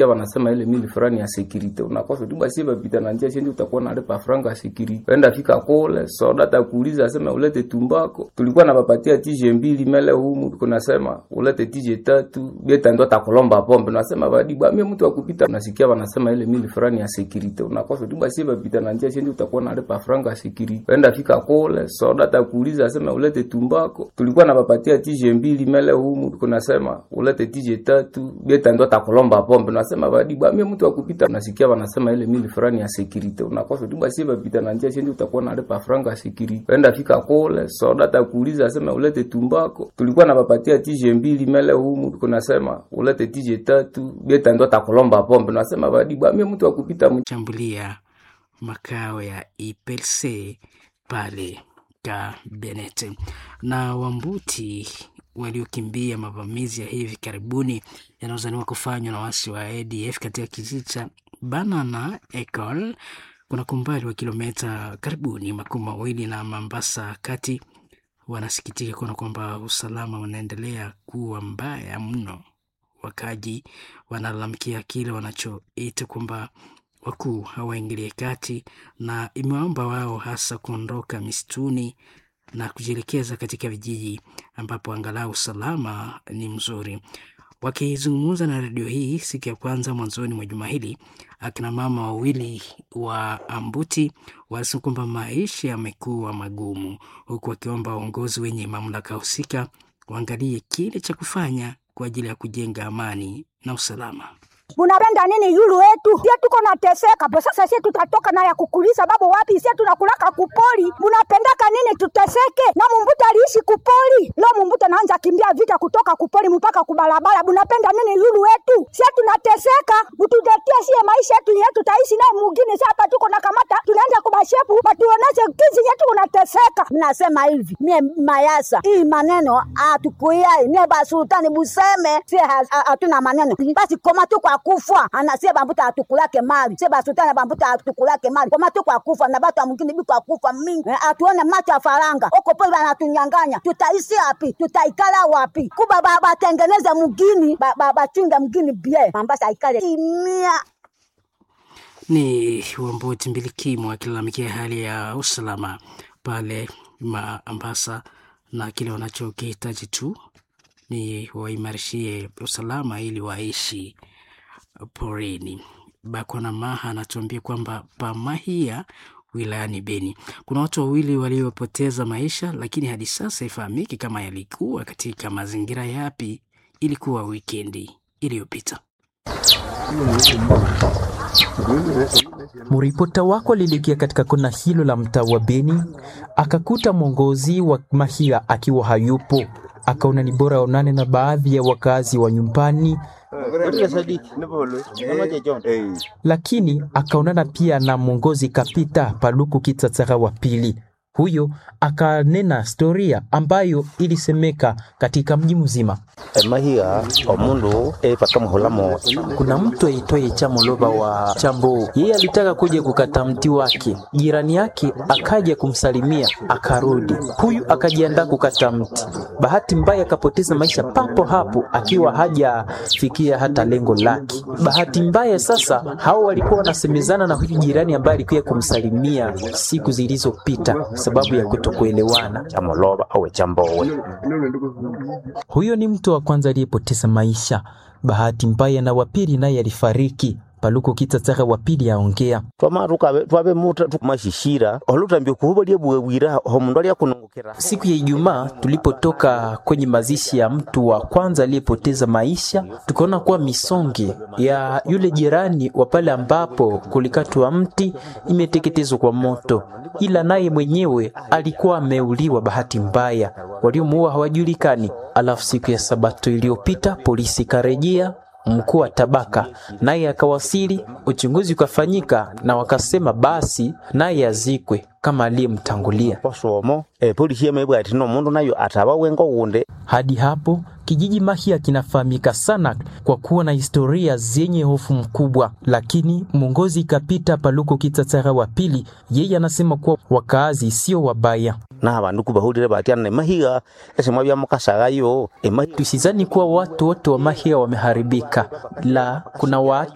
wanasema ile mili fulani ya security unakosa tu basi bapita na njia sindi utakuwa nalipa franga ya security enda fika kule soda takuuliza asema ulete tumbako tulikuwa na bapatia tije mbili mele humu kunasema ulete tije tatu beta ndo takulomba pombe nasema badi bwa mimi mtu akupita unasikia wanasema ile mili fulani ya security unakosa tu basi bapita na njia sindi utakuwa nalipa franga ya security enda fika kule soda takuuliza asema ulete tumbako tulikuwa na bapatia tije mbili mele humu kunasema ulete tije tatu beta ndo takulomba pombe nasema badi bwa mimi mtu akupita unasikia wanasema ile mili fulani ya security unakosa tu basi bapita na njia sindi utakuwa nalipa franga ya security enda fika kule soda takuuliza asema ulete tumbako tulikuwa na bapatia tije mbili mele humu kunasema ulete tije tatu beta ndo takulomba pombe nasema badi bwa mimi mtu akupita shambulia makao ya IPLC pale Kabenete na Wambuti waliokimbia mavamizi ya hivi karibuni yanayozaniwa kufanywa na wasi wa ADF katika kijiji cha Banana Ecole kuna kumbali wa kilomita karibuni makumi mawili na Mambasa kati, wanasikitika kuona kwamba usalama unaendelea kuwa mbaya mno. Wakaji wanalalamikia kile wanachoita kwamba wakuu hawaingilie kati, na imewaomba wao hasa kuondoka misituni na kujielekeza katika vijiji ambapo angalau usalama ni mzuri. Wakizungumza na redio hii siku ya kwanza mwanzoni mwa juma hili, akina mama wawili wa Ambuti walisema kwamba maisha yamekuwa magumu, huku wakiomba waongozi wenye mamlaka husika waangalie kile cha kufanya kwa ajili ya kujenga amani na usalama. Munapenda nini yulu wetu? Sie tuko nateseka po sasa, sie tutatoka na ya kukulisa babu wapi? Sie tunakulaka kupoli. Munapendaka nini tuteseke? Na mumbuta aliishi kupoli, leo mumbuta naanza kimbia vita kutoka kupoli mpaka kubalabala. Munapenda nini yulu wetu? Sie tunateseka, mututetie sie maisha yetu yetu tutaishi naye mugini. Sie hapa tuko na kamata, tunaenda kubashepu batuoneshe kizi yetu unateseka. Mnasema hivi mie mayasa hii maneno atukuyai mie basultani buseme sie hatuna maneno basi koma tu kwa kufa anasie bambuta atukulake mali sie basultani bambuta atukulake mali koma tu kwa kufa na batu mwingine bi kwa kufa mingi eh, atuone macho ya faranga oko pole banatunyanganya tutaishi wapi tutaikala wapi kuba batengeneze ba, mugini bachunge ba, ba, mgini bie mambasa aikale imia ni Wambuti Mbilikimo akilalamikia hali ya usalama pale Mombasa na kile wanachokihitaji tu ni waimarishie usalama ili waishi porini. Bakwana Maha anatuambia kwamba Pamahia wilayani Beni kuna watu wawili waliopoteza maisha, lakini hadi sasa ifahamiki kama yalikuwa katika mazingira yapi. Ilikuwa wikendi iliyopita. Mripota wako alielekea katika kona hilo la mtaa wa Beni, akakuta mwongozi wa Mahia akiwa hayupo. Akaona ni bora aonane na baadhi ya wakazi wa nyumbani, lakini akaonana pia na mwongozi Kapita Paluku Kitatsara wa pili. Huyo akanena historia ambayo ilisemeka katika mji mzima. Mahia omundu epakamuhulamo Kuna mtu aitwaye Chamoloba wa Chambo, yeye alitaka kuja kukata mti wake, jirani yake akaja kumsalimia akarudi. Huyu akajiandaa kukata mti, bahati mbaya akapoteza maisha papo hapo, akiwa hajafikia hata lengo lake. Bahati mbaya sasa, hao walikuwa wanasemezana na huyu jirani ambaye alikuja kumsalimia siku zilizopita sababu ya kutokuelewana. chamoloba owe chambowe Huyo ni mtu wa kwanza aliyepoteza maisha. Bahati mbaya na wapili naye alifariki. Paluko Kitatsara wa pili aongea. twamaruka twabe muta mashishira olutambio kuhuba lyebwewira omundu alyakunungukira Siku ya Ijumaa tulipotoka kwenye mazishi ya mtu wa kwanza aliyepoteza maisha, tukaona kuwa misonge ya yule jirani wa pale ambapo kulikatwa mti imeteketezwa kwa moto, ila naye mwenyewe alikuwa ameuliwa bahati mbaya, waliomuua hawajulikani. Alafu siku ya Sabato iliyopita polisi karejea mkuu wa tabaka naye akawasili, uchunguzi ukafanyika na wakasema basi naye azikwe kama aliyemtangulia. posomo epolisi yemebwa ati nomundu nayo ataba wengo wunde Hadi hapo kijiji Mahia kinafahamika sana kwa kuwa na historia zenye hofu mkubwa, lakini mwongozi Kapita Paluko Kitatsara wa pili, yeye anasema kuwa wakaazi sio wabaya. na abandu kubahulire batyana emahiga esemwa byamukasagayo emahiga Tusizani kuwa watu wote wa Mahia wameharibika, la kuna watu